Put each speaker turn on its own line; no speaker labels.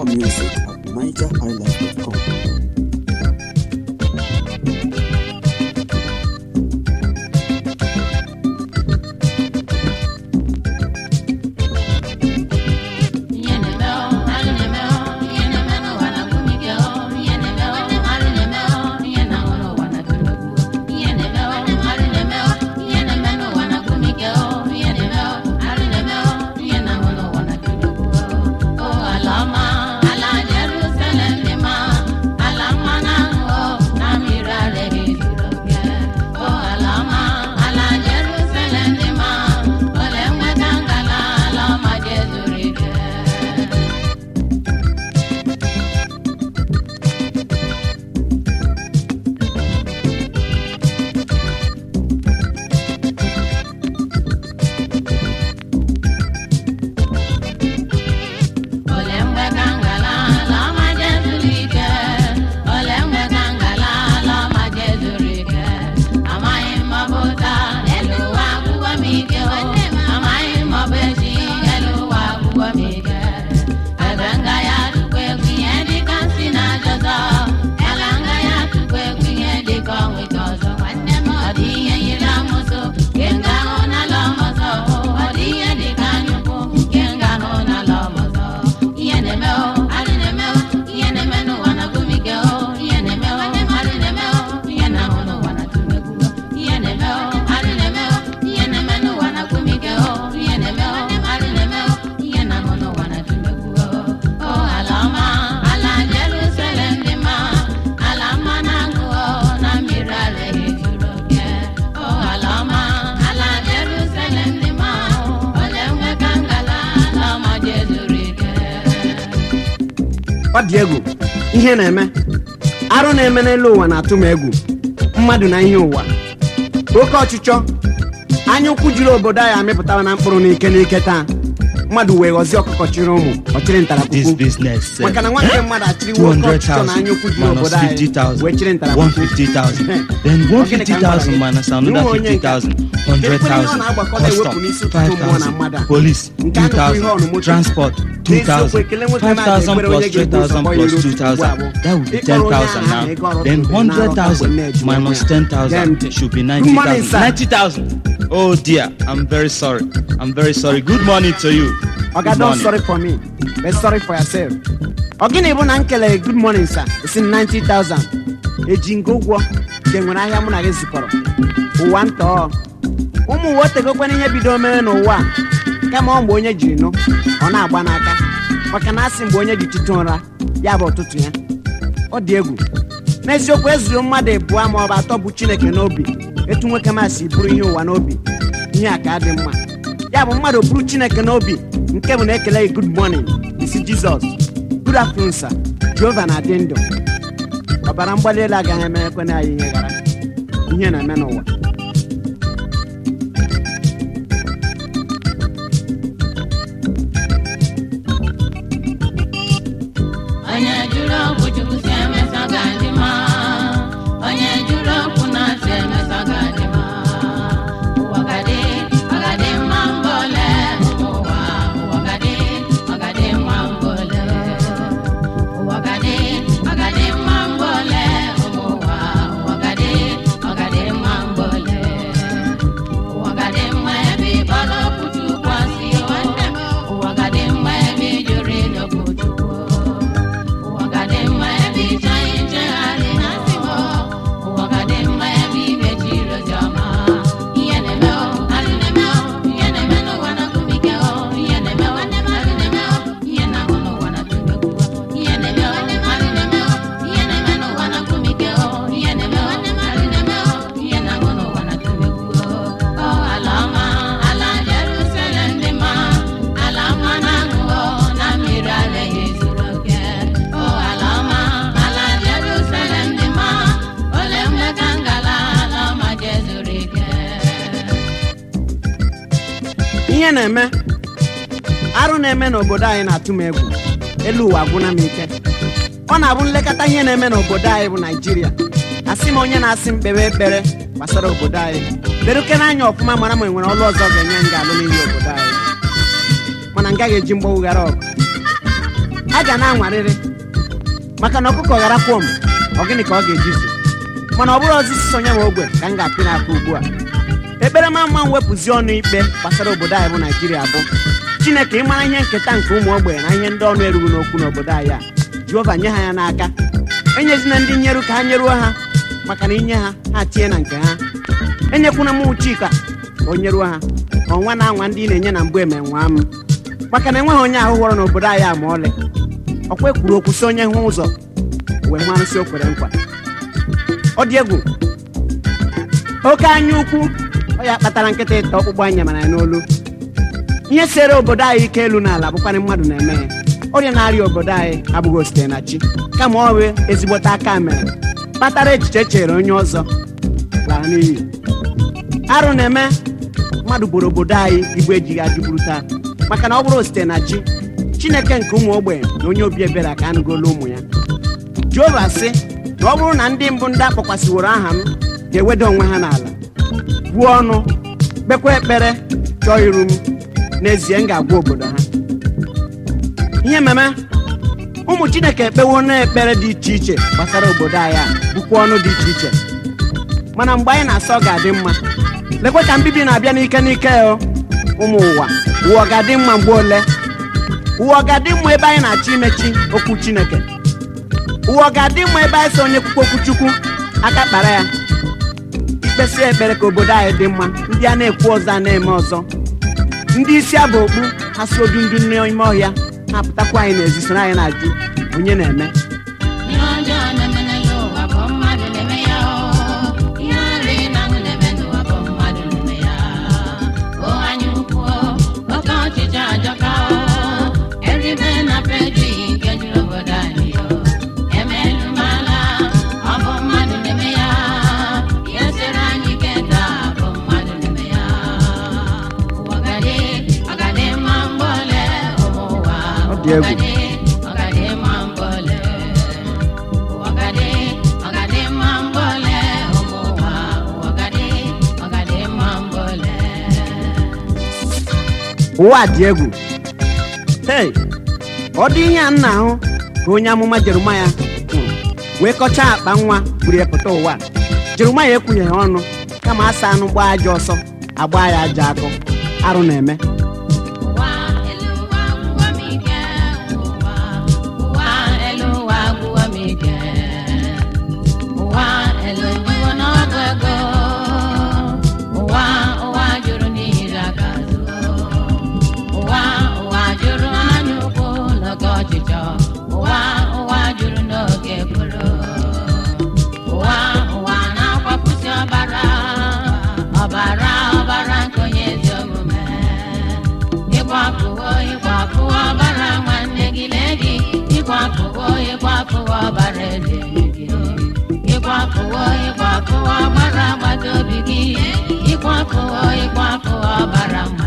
music at nigerhighlife.com.
ọ dị egwu ihe na-eme arụ na-eme n'elu ụwa na-atụ m egwu mmadụ na ihe ụwa oke ọchịchọ anya ụkwụ juru obodo anyị amịpụtara na mkpụrụ n'ike n'ike taa mmadụ wee ghọzie ọkụkọ chịrị ụmụ ọchịrị
This
ntarakpukwu
business.
maka na nwanne mmadụ achịrịwo oke ọchịchọ na anya ụkwụ juru obodo anyị wee chịrị
150,000.
ntarakpukwu
150,000. Then 150,000 minus another 50,000. 100,000. Custom. 5,000. Police. 2,000. Transport. 2,000. 5,000 plus 3,000 plus 2,000. That would be 10,000 now. Then 100,000 minus 10,000 should be 90,000. 90,000. Oh dear. I'm very sorry. I'm very sorry. Good morning to you.
Oga
Good
don
morning.
sorry for me but sorry for yourself. ọ gịnị bụ na m kelere good morning sir esi 90,000 eji nke ụgwọ nke nwere ahịa mụ na gị zikọrọ ụwa ntọọ ụmụ uwe otegokwana ihe bido mere n'ụwa a kama ọ mgbe onye jiri nụ ọ na-agba n'aka maka na asị mgbe onye ji tụtụ ụra ya bụ ụtụtụ ya ọ dị egwu n'eziokwu ezuru mmadụ abụọ ma ọ bụ atọ bụ chineke n'obi etu nwoke masị bụrụ ihe ụwa n'obi ihe a ka dị mma ya bụ mmadụ bụrụ chineke n'obi nke bụ na-ekele gị good morning isi jizọs good afternoon sir jehova na-adị ndụ ọbara mgbali elu agaghị emerekwana anyị ihe gara ihe na-eme n'ụwa
onye jụrụ okwu chukwu si emesọ ga-adị mma onye jụrụ okwu na si emesọ ga-adị mma ụwa gadị ọgadị mma mgbe ole ụmụ ụwa ụwa gadị ọgadị mma mgbe ole ụwa gadị ọgadị mma mgbe ole ụmụ ụwa ụwa gadị ọgadị mma mgbe ole ụwa gadị mma ebe ịkpọrọ okwu chukwu asị nwanne m ụwa gadị mma ebe ijụrụ ịdọkwu chukwu ụwa gadị mma ebe ịchọghị nchegharị na nsị m ụwa gadị mma ebe imechiri oziọma ihe na-eme o alụ na-eme o ihe na-eme n'ụwa na kumike o ihe na-eme nwanne m alụ na-eme o ihe na-ahụ n'ụwa na tumegwu ihe na-eme o alụ na-eme o ihe na-eme n'ụwa na kumike o ihe na-eme nwanne m alụ na-eme o ihe na-ahụ n'ụwa na tumegwu o ala ọma ala Jerusalem dị mma ala mma na-aṅụ o na mmiri ara ya ezuru oke o ala ọma ala Jerusalem dị mma ole mgbe ka ngala ala ọma jezuru ike
ihe na-eme arụ na-eme n'obodo anyị na-atụ m egwu elu ụwa gwụna m ike ọ na-abụ nlekọta ihe na-eme n'obodo anyị bụ naijiria asị m onye na-asị m kpere ekpere gbasara obodo anyị lerukere anya ọfụma mara ma enwere ọlụ ọzọ ga-enye m ga-alụ n'ihi obodo anyị mana m gaghị eji mgbọwụghara ọgụ a ga na-anwarịrị maka na ọkụkọ ghara kwom ọ gịnị ka ọ ga-ejizi mana ọ bụrụ osisi sonye ma ogwe ka m ga-apị n'aka ugbu a ekpere ma mma m wepụzi ọnụ ikpe gbasara obodo anyị bụ naijiria bụ chineke ịmara ihe nketa nke ụmụ ogbenye na ihe ndị ọnụ erughị n'okwu n'obodo anyị a jehova nye ha ya n'aka enyezina ndị nyeru ka ha nyeruo ha maka na inye ha ha tinye na nke ha enyekwuna m chika ka o nyeruo ha ka ọnwa na anwa ndị ị na-enye na mbụ eme nwa m maka na enweghị onye ahụ hụrụ n'obodo anyị a ma ọlị ọkwa ekwuru okwu si onye hụ ụzọ wee hụ arụsị o kwere nkwa ọ dị egwu oke anya ukwu ọ ya kpatara nkịta ịta ọkpụkpụ anya mara ya n'olu ihe sere obodo anyị ike elu n'ala bụkwanị mmadụ na-eme ya ọrịa na-arịa obodo anyị abụghị osite na chi kama ọ bụ ezigbote aka mere kpatara echiche chere onye ọzọ lara n'iyi arụ na-eme mmadụ bụrụ obodo anyị igwe ejighị ajụburu taa maka na ọ bụrụ site na chi chineke nke ụmụ ogbenye na onye obi ebere ka anụgolu ụmụ ya jehova sị na ọ bụrụ na ndị mbụ ndị akpọkwasịworo aha m ga-eweda onwe ha n'ala buo ọnụ kpekwa ekpere chọọ iru m n'ezie m ga-agwa obodo ha ihe meme ụmụ chineke ekpewo n'ekpere dị iche iche gbasara obodo anyị a bụkwa ọnụ dị iche iche mana mgbe anyị na-asọ ọ ga-adị mma lekwe ka mbibi na-abịa n'ike n'ike o ụmụ ụwa ụwa ọ ga-adị mma mgbe ole ụwa ọ ga-adị mma ebe anyị na-achọ imechi okwu chineke ụwa ọ ga-adị mma ebe anyị so onye kwukwe okwu chukwu aka kpara ya ikpesi ekpere ka obodo anyị dị mma ndị a na-ekwu ọzọ a na-eme ọzọ ndị isi abụ okpu ha si odu ndị n'ime ọhịa ha pụtakwa anyị n'ezi soro anyị na-ajụ onye na-eme
Ihe ọjọọ na-eme n'elu ụwa bụ mmadụ na-eme ya o. Ihe nri na aṅụ na-eme n'ụwa bụ mmadụ na-eme ya. O anya ukwu o, oke ọchịchị ajọka o. Eribe na peji nke juru obodo anyị o. Emelu m ala, ọ bụ mmadụ na-eme ya. Ihe siri anyị ike taa bụ mmadụ na-eme ya. Ụwa gadị, ọ gadị mma mgbe ole ụmụ ụwa.
Ọ dị egwu.
Ụwa gadị, ọ gadị mma mgbe ole. Ọgadị, ọgadị mma mgbe ole ụmụ ụwa, ọgadị, ọgadị mma mgbe ole.
ụwa dị egwu hei ọ dị ihe a m na-ahụ ka onye amụma jeremaya kwuru wee kọchaa akpa nwa buru ya pụta ụwa jeremaya ekwunyeghị ọnụ kama asa anụ gbaa aja ọsọ agba ya aja akụ arụ na-eme
Ụwa elu ụwa gwụwa m ike, ụwa, ụwa elu ụwa gwụwa m ike. Ụwa elu jụrụ n'ọgụ ego, ụwa ụwa jụrụ n'ihi aka azụ. Ụwa ụwa jụrụ anya ukwu n'oge ọchịchọ, ụwa ụwa jụrụ n'oge ekworo. ụwa ụwa na-akwapụsị ọbara ọbara ọbara nke onye ezi omume ịkwapụwo ịkwapụwo ọbara nwanne gị ledi ịkwapụwo ịkwapụwo ọbara eze gị ịkwapụwo ịkwapụwo ọbara agbata obi gị ịkwapụwo ịkwapụwo ọbara mmadụ